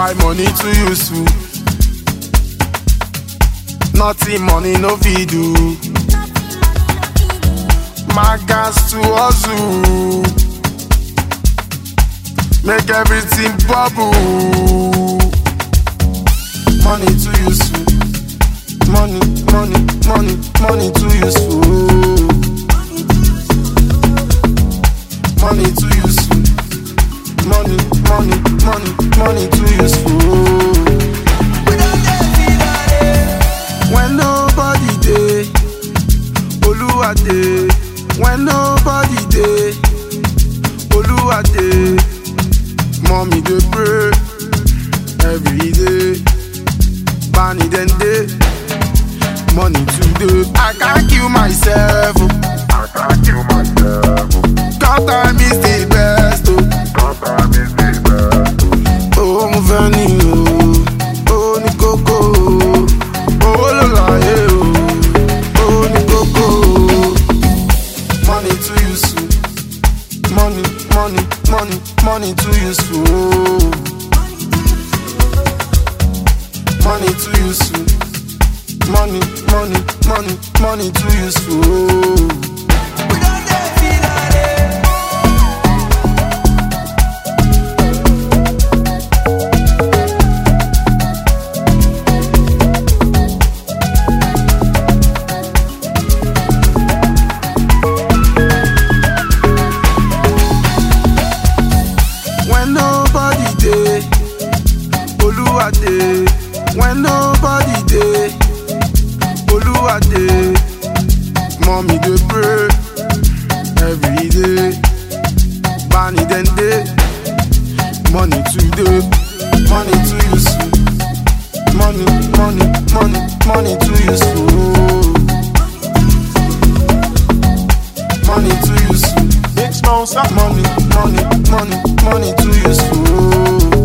Why money too useful? Nothing money no fit do. My gas to hustle. Make everything bubble. Money too useful. Money, money, money, money too useful. Money too useful. Money, money, money, money too useful. When nobody dey, Oluwa dey. When nobody dey, Oluwa dey. Mommy dey pray every day. Bani then dey, money today. I can't kill myself. oh. I can't kill myself. God time is the best. Oh. God time is the best. Oh, mo fẹ́ ní o, ó ní kókó o, owó ló láyé o, ó ní kókó o. Money too useful, money, money, money, money too useful. o. Money too useful, money, money, money, money too useful. o. When nobody dey, Oluwa dey. When nobody dey, Oluwa dey. Mommy dey pray every day. Bani then dey, money today, money too useful. Money, money, money, money too useful. Money too useful. Big Smoke, Money, money, money, money too useful.